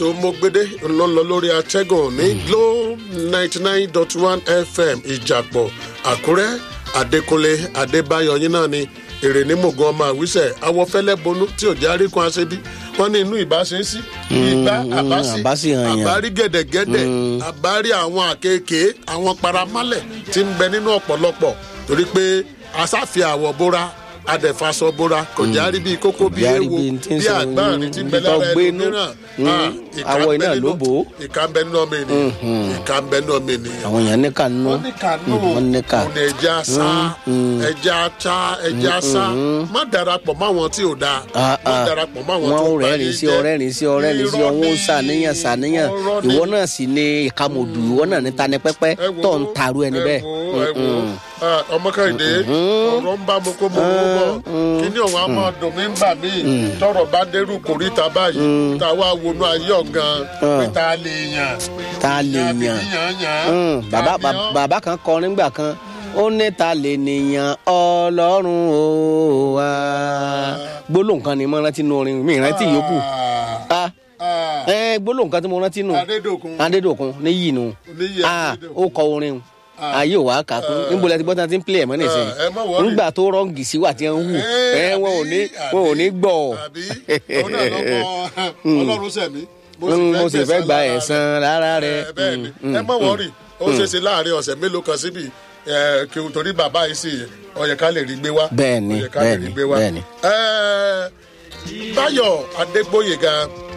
tó mọ́gbédé ńlọ́lọ́ lórí atẹ́gùn ní glo ninety nine dot one fm ìjàpọ̀ àkúrẹ́ adékúnlé adébáyọ̀ yín náà ni èrè ní mògùn ọmọ àwísẹ̀ awọ́fẹ́lẹ́ bonú tí ò jẹ́ àríkún aṣebi wọ́n ní inú ìbáṣe sí ìgbà àbáṣe àbáṣe hàn yàn. àbárí gẹ̀dẹ̀gẹ̀dẹ̀ àbárí àwọn àkekèé àwọn paramálẹ̀ tí ń bẹ nínú ọ̀pọ̀lọpọ̀ torí pé asáfi àwọ̀ bóra adẹ̀fasọ bóra kò járí bíi kókó bíi Járí ewo bíi tí ń bíi sọ àgbáàrin tí ń bẹ ibi tó lára gbé ẹni inú. mìíràn Mm. Ah, ìka Àwọ̀ ń bẹ iná nínú- ló bò ó. ìka ń bẹ nínú ọmọ ènìyàn ìka ń bẹ nínú ọmọ ènìyàn àwọn èèyàn níkà nínú wọ́n ní kànú wọ́n níkà òun ẹja sá ẹja ta ẹja sá má darapọ̀ mọ́ àwọn tí ò dáa Ah, má ah. darapọ̀ mọ́ àwọn wọn tó ò bá rẹ́rìn yé sí jẹ́. ọrẹ́rìn sí ọrẹ́rìn sí Irọ́ ọwọ́ ni, sàníyàn sàníyàn irọ́ ni. ìwọ náà sì ni ìkàmọ̀dù ìwọ náà ní tani pẹ́pẹ́ Ẹ wo, tó ń taru ẹni ẹ bẹ́ẹ̀. wo, ẹ wo. Ah, ọmọ kẹ́hìndé ọ̀rọ̀ ń bá mo kó mo kó bọ̀ kíní ọ̀hún á máa dùn mí ń bà mí tọrọ bá dérú kòríta báyìí tá a wá wọnú ayé ọ̀gán pé tá a lè yàn ta lè àbí yàn yàn yàn Mm, bàbá àbí yàn. bàbá- bàbá kan kọ nígbà kan ó ní ta lè nìyàn ọlọ́run ó wá gbólóhùn kan ni mo rántí nu orin mi rántí yòókù Ah, Ah, ah, ẹ gbólóhùn kan tí mo rántí nù Adédòkun adédòkun níyì nù Níyì Ah, Adédòkun. ó kọ orin o ayé ò wá kà kún níbo la ti bọ́ tí wọ́n ti ń pilẹ̀ mọ́ nìsín ẹ má worry. nígbà tó rọ́ǹgì sí wà tí wọ́n ń hù Eh, ẹ wọn ò ní àbí, wọn ò ní gbọ́ àbí òun náà lọ́kọ́ ọlọ́run sẹ̀mí mo sì fẹ́ gba lára ẹ̀san lára rẹ̀ ẹ bẹ́ẹ̀ ni ẹ má wọ́ọ̀rì ó ṣe é ṣe láàrin ọ̀sẹ̀ mélòó kan síbi ẹ, kí o torí bàbá yìí sì ó yẹ ká lè rí gbé wá Bẹ́ẹ̀ ni, ó yẹ ká lè bẹ́ẹ̀ rí ni, gbé wá. bẹ́ẹ̀ ni. Ẹ, Báyọ̀ Adégbóyèga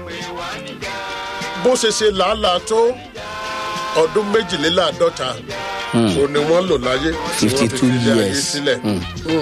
bó ṣe ṣe làálàá tó ọdún méjìléláàádọ́ta òun ni wọ́n lò láyé tí wọ́n fi 52 fi ilé ayé years. sílẹ̀ Mm.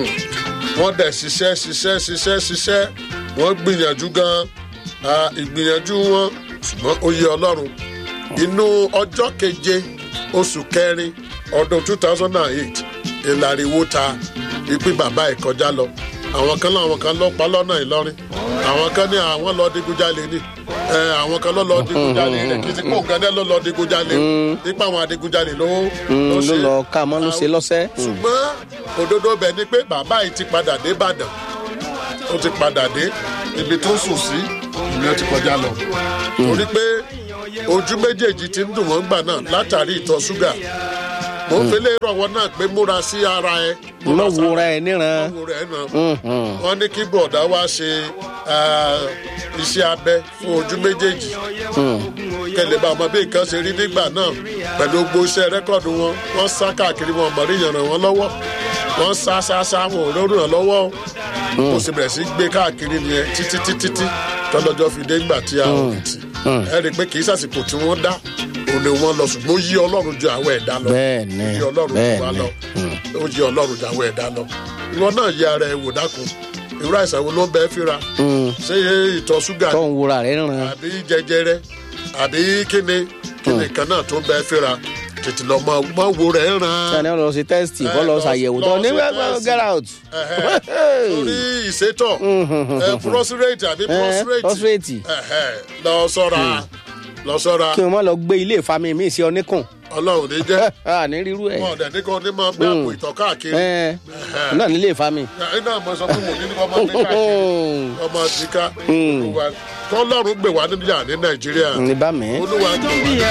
wọ́n dẹ̀ ṣiṣẹ́ ṣiṣẹ́ ṣiṣẹ́ ṣiṣẹ́ wọ́n gbìyànjú gan-an Ah, ìgbìyànjú wọn ṣùgbọ́n ó yẹ ọlọ́run inú ọjọ́ keje oṣù kẹrin ọdún two thousand and eight ìlàríwó ta ìpín bàbá ẹ̀ kọjá lọ àwọn kan láwọn kan lọ pa lọ́nà ìlọrin àwọn kan ní àwọn lọ digunjalè ni ẹ, àwọn kan lọ lọ digunjalè rẹ kì í ti kó nǹkan náà lọ lọ digunjalè nípa àwọn adigunjalè ló ló ṣe lọ ká mọ́ ló ṣe lọ́sẹ̀. ṣùgbọ́n òdodo bẹ̀ ni pé bàbá yìí ti padà dé ìbàdàn ó ti padà dé ibi tó sùn sí ìyẹn ti kọjá lọ torí pé ojú méjèèjì ti ń dùn wọ́n gbà náà látàrí ìtọ̀ ṣúgà mo ń fẹlẹ́ rọ̀wọ́ náà pé múra sí ara ẹ má wúra ẹ níran. wo rẹ̀ náà wọ́n ní kí bọ̀dá wá ṣe ah, iṣẹ́ abẹ fún ojú méjèèjì kẹlẹ bá ọmọ bí nǹkan ṣe rí nígbà náà pẹ̀lú gbogbo iṣẹ́ rẹ́kọ̀dù wọn wọ́n sá káàkiri wọn mọ̀rí yàn ràn wọ́n lọ́wọ́ wọ́n sá sá sá wọn ò lórí ràn lọ́wọ́ o. mo sì bẹ̀rẹ̀ sí gbé káàkiri nìyẹn títí títí tí tọ́lọ́jọ́ fi dé ńgbà tí a ò rí tì ẹ rí i pé kì í sàsìkò tí wọ́n dá òun ni wọ́n lọ ṣùgbọ́n ó yí ọlọ́run ju àwọn ẹ̀dá lọ Bẹ́ẹ̀ ni, ó yí ọlọ́run ju bẹ́ẹ̀ wa ni. lọ ó yí ọlọ́run ju àwọn ẹ̀dá lọ ìwọ náà yẹ ara ẹ wò dákun irú àìsàn wo ló ń bẹ fíra ṣé ìtọ̀ ṣúgà tó ń wúra rẹ níran. àbí jẹjẹrẹ àbí kíni kíni kan náà tó ń bẹ fíra tètè lọ mọ mọ wo rẹ ràn. sani ọ lọ sí tẹ́sítì kọ́ lọ lọ- ṣàyẹ̀wò lọ tó ní ṣe wẹ́ẹ́ test. get out. torí ìsétọ̀ ẹ, prostate àbí prostate prostate. ẹhẹ, lọ sọ́ra lọ sọ́ra kí wọ́n má lọ gbé ilé ìfami mi sí ọ níkùn. ọlọ́run ní jẹ́ a ní rírú ẹ̀. wọn ọ̀dẹ̀ ní kò ní máa gbé àpò ìtọ̀ káàkiri ẹ náà nílé ìfami. ẹ náà mo sọ fún mo ní kọ́ máa gbé káàkiri ọmọ àtìká olúwa kọ́lọ́run gbè wá níyà ní nàìjíríà ní bá mi. olúwa gbè wá